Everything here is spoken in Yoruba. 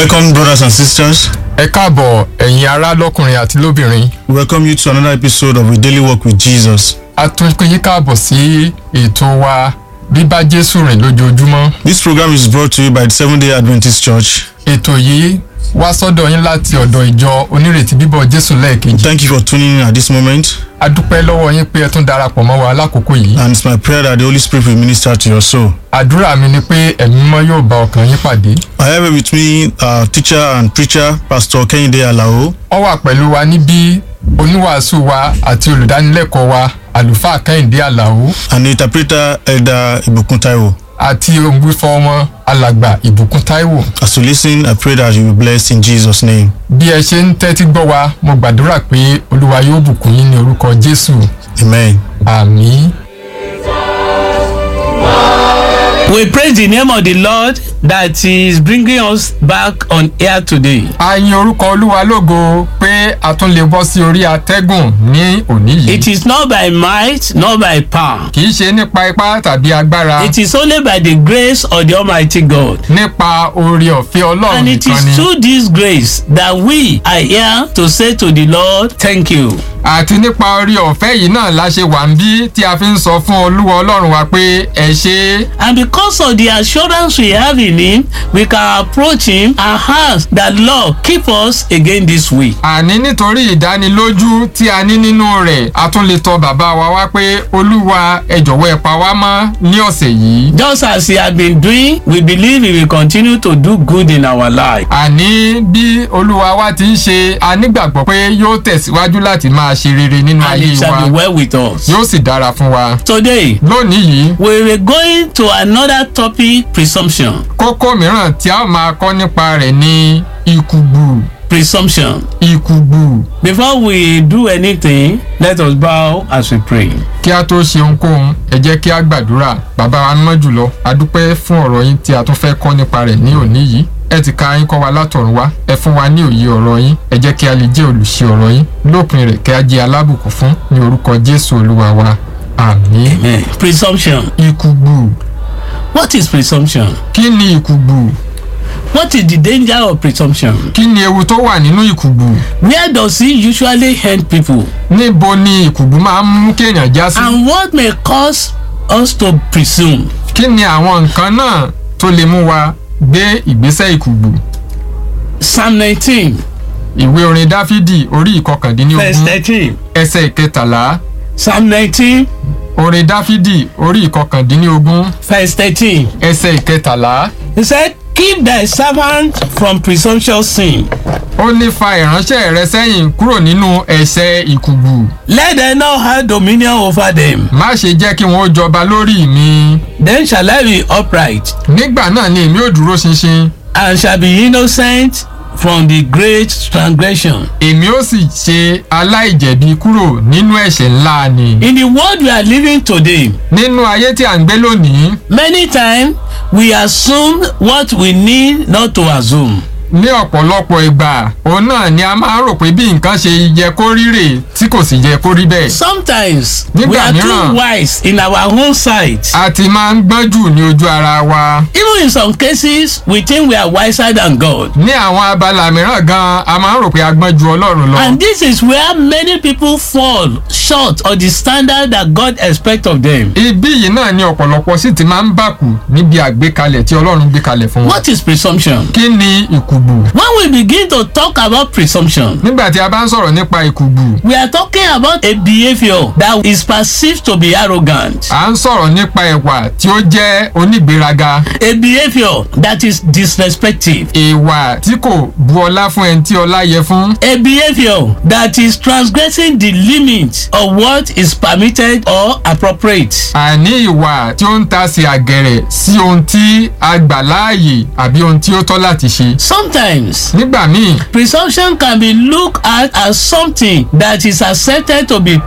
Welcome, brothers and sisters. ẹ káàbọ̀ ẹ̀yin ará lọ́kùnrin àti lóbìnrin We welcome you to another episode of A Daily Walk with Jesus. a tún pín yín káàbọ̀ sí ètò wa bíbá jésù rìn lójoojúmọ́ This program is brought to you by the Seventh day Adventist Church. ètò yìí wá sọ́dọ̀ yín láti ọ̀dọ̀ ìjọ onírètí bíbọ̀ jésù lẹ́ẹ̀kejì Thank you for tuning in at this moment, a dúpẹ́ lọ́wọ́ yín pé ẹ tún darapọ̀ mọ́ wa lákòókò yìí and it's my prayer that the Holy Spirit will minister to your soul. àdúrà mi ni pé ẹ̀mí mímọ́ yóò bá ọkàn yín pàdé I have with me our teacher and preacher, Pastor Kehinde Alao, wọ́n wà pẹ̀lú wa níbí oníwàásù wa àti olùdánilẹ́kọ̀ọ́ wa àlùfáà kẹ́hìndé àlàó and the interpreter, Elder Ibukun Taiwo. àti òǹgbífọ́ wọn alàgbà ìbùkún táíwò As you listen, I pray that you will be blessed in Jesus' name. bí ẹ ṣe ń tẹ́tí gbọ́ wa mo gbàdúrà pé olúwa yóò bùkún yín ní orúkọ jésù Amen. àmì. We praise the name of the Lord that is bringing us back on air today. a yin orúkọ olúwa lógo pé a tún lè bọ́ sí orí atẹ́gùn ní òní It yìí is not by might, not by power. kì í ṣe nípa ipá tàbí agbára It is only by the grace of the Almighty God. nípa oore ọ̀fẹ́ ọlọ́run And it nìkan is ni through this grace that we are here to say to the Lord, Thank you. àti nípa oore ọ̀fẹ́ yìí náà la ṣe wà ń bí tí a fi ń sọ fún olúwa ọlọ́run wa pé ẹ ṣe é And because of the assurance we have in Him, we can approach Him and ask that Lord keep us again this week. àní nítorí ìdánilójú tí a ní nínú rẹ̀ a tún lè tọ bàbá wa wá pé olúwa ẹ jọ̀wọ́ ẹ pa wá mọ́ ní ọ̀sẹ̀ yìí. Just as He has been doing, we believe He will continue to do good in our life. àní bí olúwa wa ti ń ṣe a nígbàgbọ́ pé yóò tẹ̀síwájú láti máa ṣe rere nínú And ayé it shall be wa well with us. yóò sì dára fún wa. Today, lónìí yìí we were going to another topic presumption. kókó mìíràn tí a ó máa kọ́ nípa rẹ̀ ní ìkùgbù Presumption. ìkùgbù Before we do anything, let us bow as we pray. kí a tó ṣe ohunkóhun ẹ jẹ́ kí a gbàdúrà bàbá wa mọ́ jùlọ a dúpẹ́ fún ọ̀rọ̀ yín tí a tún fẹ́ kọ́ nípa rẹ̀ ní òní yìí ẹ ti ka yín kọ́ wa látọ̀run wá ẹ fún wa ní òye ọ̀rọ̀ yín ẹ jẹ́ kí a lè jẹ́ olùṣe ọ̀rọ̀ yín lópin rẹ̀ kí a jẹ́ alábùkún fún ní orúkọ jésù olúwa wa àmín. Amen. Presumption. ìkùgbù What is presumption? kí ni ìkùgbù What is the danger of presumption? kí ni ewu tó wà nínú ìkùgbù Where does it usually end people? níbo ni ìkùgbù máa ń mú kéèyàn já sí And what may cause us to presume? kí ni àwọn nǹkan náà tó lè mú wa gbé ìgbésẹ̀ ìkùgbù Psalm 19, ìwé orin dáfídì orí verse ìkọkàndínlógún 13. ẹsẹ̀ ìkẹtàlá Psalm 19, orin dáfídì orí ìkọkàndínlógún verse 13. ẹsẹ̀ ìkẹtàlá He said, Keep thy servant from presumptuous sin. ó ní fa ìránṣẹ́ rẹ sẹ́yìn kúrò nínú ẹ̀ṣẹ̀ ìkùgbù Let them not have dominion over them. má ṣe jẹ́ kí wọ́n ó jọba lórí mi Then shall I be upright, nígbà náà ni èmi ò dúró ṣinṣin and shall be innocent from the great transgression. èmi ó sì ṣe aláìjẹ̀bi kúrò nínú ẹ̀ṣẹ̀ ńlá ni In the world we are living today, nínú ayé tí à ń gbé lónìí many times we assume what we need not to assume. ní ọ̀pọ̀lọpọ̀ ìgbà òun náà ni a máa ń rò pé bí nǹkan ṣe yẹ kó rí rè tí kò sì yẹ kó rí bẹ́ẹ̀ Sometimes we Nígbà are mìíràn- too wise in our own sight. a ti máa ń gbọ́n jù ní ojú ara wa Even in some cases, we think we are wiser than God. ní àwọn abala mìíràn gan a máa ń rò pé a gbọ́n ju ọlọ́run lọ And this is where many people fall short of the standard that God expects of them. ibí yìí náà ni ọ̀pọ̀lọpọ̀ sì ti máa ń bàkù níbi àgbékalẹ̀ tí ọlọ́run gbé kalẹ̀ fún wọn What is presumption? kí ni ìkùgbù When we begin to talk about presumption, nígbà tí a bá ń sọ̀rọ̀ nípa ìkùgbù we are talking about a behavior that is perceived to be arrogant, à ń sọ̀rọ̀ nípa ẹ̀wà tí ó jẹ́ onígbéraga a behavior that is disrespectful, ìwà tí kò bu ọlá fún ẹni tí ọlá yẹ fún a behavior that is transgressing the limit of what is permitted or appropriate. àní ìwà tí ó ń ta sí àgẹ̀rẹ̀ sí ohun tí a gbà láàyè àbí ohun tí ó tọ́ láti ṣe Sometimes nígbà míì presumption can be looked at as something that is accepted to be